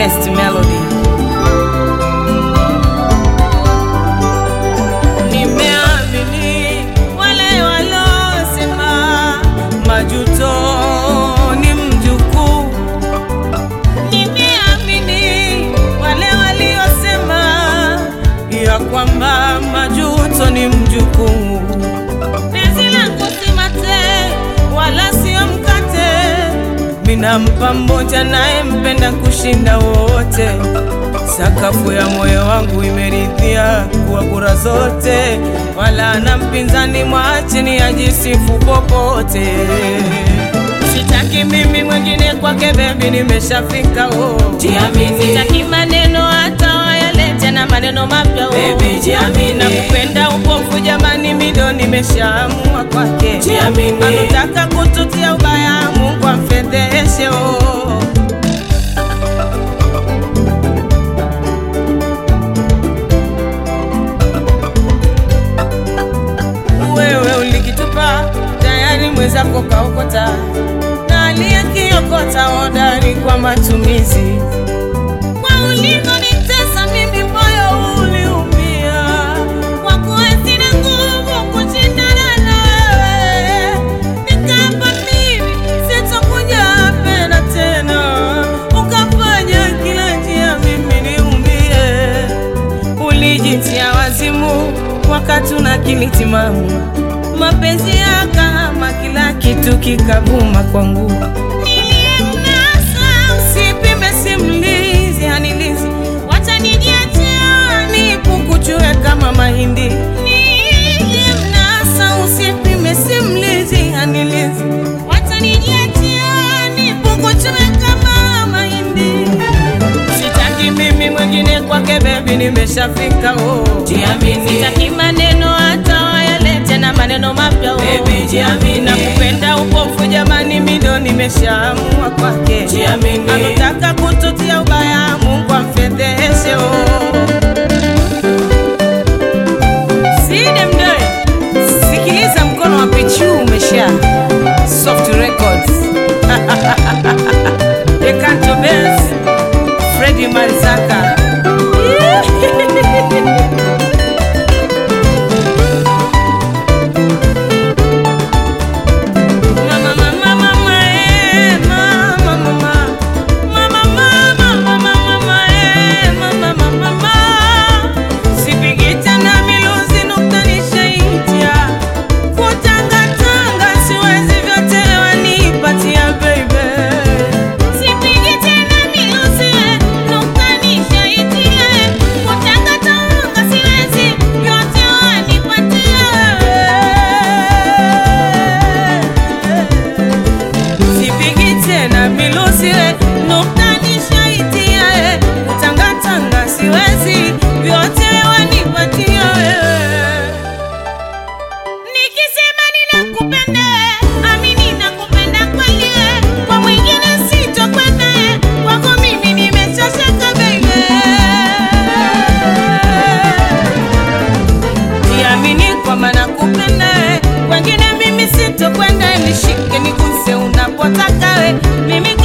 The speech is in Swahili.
best melody. Nimeamini wale walosema majuto ni mjukuu. Nimeamini wale waliosema ya kwamba majuto ni mjukuu. Penzi langu si mate wala sio mkate, minampa mmoja naye mpenda kushinda wote. Sakafu ya moyo wangu imeridhia kuwa kura zote, wala na mpinzani mwacheni ajisifu popote. Sitaki mimi mwingine kwake, bebi, nimeshafika oh. Jiamini. Sitaki maneno hata wayalete na maneno mapya oh. Baby, jiamini. Nakupenda upofu jamani, mido nimeshaamua kwake. Jiamini. Anataka kututia ubaya, Mungu amfedheshe oh. Wewe ulikitupa tayari, mwenzako kaokota, na aliyekiokota hodari kwa matumizi. Kwa ulivyonitesa mimi, moyo uliumia, kwa kuwa sina nguvu kushindana nawe, nikaapa mimi sitokuja pena tena, ukafanya kila njia mimi niumie ulijitia wazimu wakati una akili timamu, mapenzi yakahama, kila kitu kikavuma kwangu. Niliyemnasa usipime, simlizi hanilizi, wacha nijiachia nipukuchue kama mahindi. Niliyemnasa usipime, simlizi hanilizi, wacha nijiachia nipukuchue kama mahindi. Sitaki mimi mwingine kwake, bebi, nimeshafika oh. Jiamini. Sitaki maneno hata wayalete na maneno mapya oh. Baby, jiamini. Nakupenda upofu jamani, mido nimeshaamua kwake. Jiamini. Anataka kututia ubaya, Mungu amfedheshe oh. Side mdoe, sikiliza mkono wa pichu umesha Soft Records Decanto Bells Freddy Manzaka Mama, mama, mama, eh, mama, mama. Mama, mama, mama, mama, eh, mama, mama, mama. Sipigi tena miluzi nukta nishaitia. Kutangatanga siwezi vyote wanipatia, baby. Sipigi tena miluzi, eh, nukta nishaitia. Kutangatanga siwezi vyote wanipatia. Sipigi tena miluzi eh, nukta nishaitia eh, kutangatanga siwezi vyote wanipatia eh. Nikisema ninakupenda eh, amini nakupenda kweli eh, kwa mwingine sitokwenda eh, kwako mimi nimeshashaka baby Jiamini kwamba nakupenda eh, wengine mimi sitokwenda, nishike niguse unapotaka we, mimi